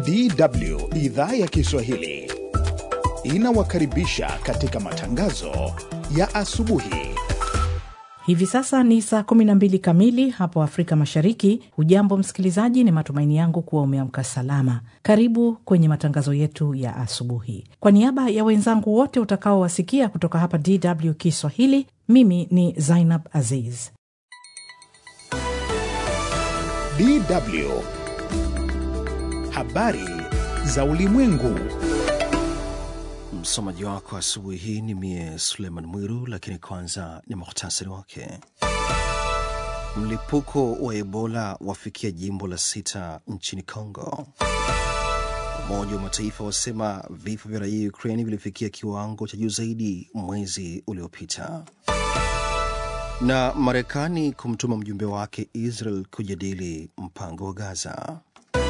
DW idhaa ya Kiswahili inawakaribisha katika matangazo ya asubuhi. Hivi sasa ni saa 12 kamili hapo Afrika Mashariki. Hujambo msikilizaji, ni matumaini yangu kuwa umeamka salama. Karibu kwenye matangazo yetu ya asubuhi. Kwa niaba ya wenzangu wote utakaowasikia kutoka hapa DW Kiswahili, mimi ni Zainab Aziz. DW habari za ulimwengu. Msomaji wako asubuhi hii ni mie Suleiman Mwiru, lakini kwanza ni muhtasari wake. Mlipuko wa Ebola wafikia jimbo la sita nchini Congo. Umoja wa Mataifa wasema vifo vya raia Ukraini vilifikia kiwango cha juu zaidi mwezi uliopita. Na Marekani kumtuma mjumbe wake Israel kujadili mpango wa Gaza.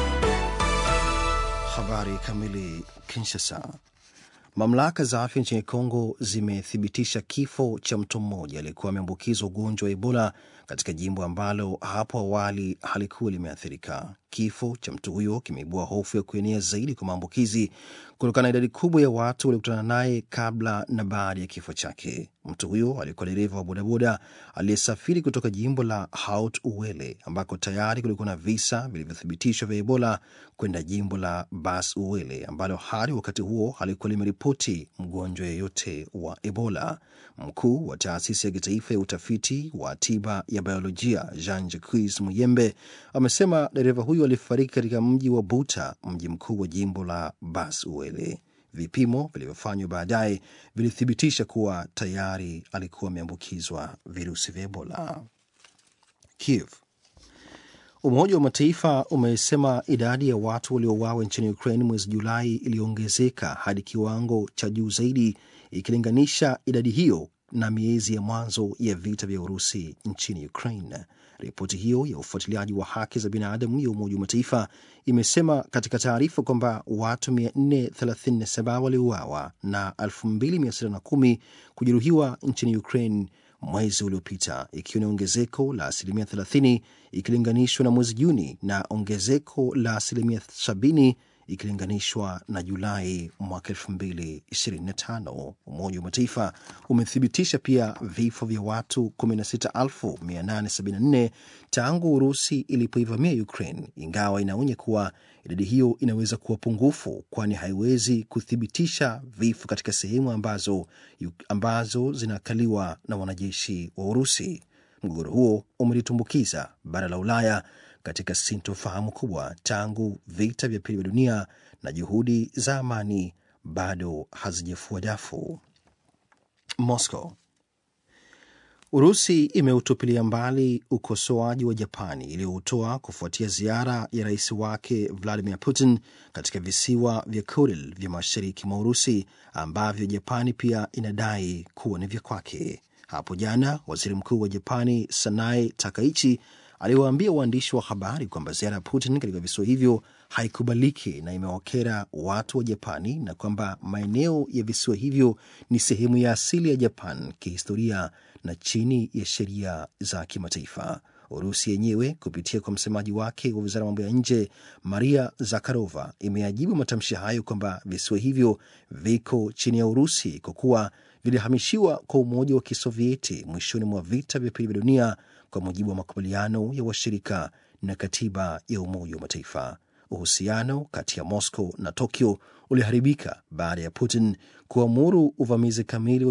Habari kamili. Kinshasa. Mamlaka za afya nchini Kongo zimethibitisha kifo cha mtu mmoja aliyekuwa ameambukizwa ugonjwa wa Ebola katika jimbo ambalo hapo awali halikuwa limeathirika. Kifo cha mtu huyo kimeibua hofu ya kuenea zaidi kwa maambukizi kutokana na idadi kubwa ya watu waliokutana naye kabla na baada ya kifo chake. Mtu huyo alikuwa dereva wa bodaboda aliyesafiri kutoka jimbo la Haut Uele ambako tayari kulikuwa na visa vilivyothibitishwa vya Ebola kwenda jimbo la Bas Uele ambalo hadi wakati huo halikuwa limeripoti mgonjwa yeyote wa Ebola. Mkuu wa taasisi ya kitaifa ya utafiti wa tiba ya biolojia Jean Jacques Muyembe amesema dereva huyo alifariki katika mji wa Buta, mji mkuu wa jimbo la Bas Uele. Vipimo vilivyofanywa baadaye vilithibitisha kuwa tayari alikuwa ameambukizwa virusi vya Ebola. Kiev. Umoja wa Mataifa umesema idadi ya watu waliouawa nchini Ukraine mwezi Julai iliongezeka hadi kiwango cha juu zaidi ikilinganisha idadi hiyo na miezi ya mwanzo ya vita vya Urusi nchini Ukraine. Ripoti hiyo ya ufuatiliaji wa haki za binadamu ya Umoja wa Mataifa imesema katika taarifa kwamba watu 437 waliuawa na 2610 kujeruhiwa nchini Ukraine mwezi uliopita, ikiwa ni ongezeko la asilimia 30 ikilinganishwa na mwezi Juni na ongezeko la asilimia 70 ikilinganishwa na Julai mwaka 2025. Umoja wa Mataifa umethibitisha pia vifo vya watu 16874 tangu Urusi ilipoivamia Ukraine, ingawa inaonya kuwa idadi hiyo inaweza kuwa pungufu, kwani haiwezi kuthibitisha vifo katika sehemu ambazo, ambazo zinakaliwa na wanajeshi wa Urusi. Mgogoro huo umelitumbukiza bara la Ulaya katika sintofahamu kubwa tangu vita vya pili vya dunia na juhudi za amani bado hazijafua dafu. Moscow. Urusi imeutupilia mbali ukosoaji wa Japani iliyoutoa kufuatia ziara ya rais wake Vladimir Putin katika visiwa vya Kuril vya mashariki mwa Urusi ambavyo Japani pia inadai kuwa ni vya kwake. Hapo jana waziri mkuu wa Japani Sanae Takaichi aliwaambia waandishi wa habari kwamba ziara ya Putin katika visiwa hivyo haikubaliki na imewakera watu wa Japani na kwamba maeneo ya visiwa hivyo ni sehemu ya asili ya Japan kihistoria na chini ya sheria za kimataifa. Urusi yenyewe kupitia kwa msemaji wake wa wizara ya mambo ya nje Maria Zakharova imeajibu matamshi hayo kwamba visiwa hivyo viko chini ya Urusi kwa kuwa vilihamishiwa kwa Umoja wa Kisovieti mwishoni mwa vita vya pili vya dunia kwa mujibu wa makubaliano ya washirika na katiba ya Umoja wa Mataifa. Uhusiano kati ya Moscow na Tokyo uliharibika baada ya Putin kuamuru uvamizi kamili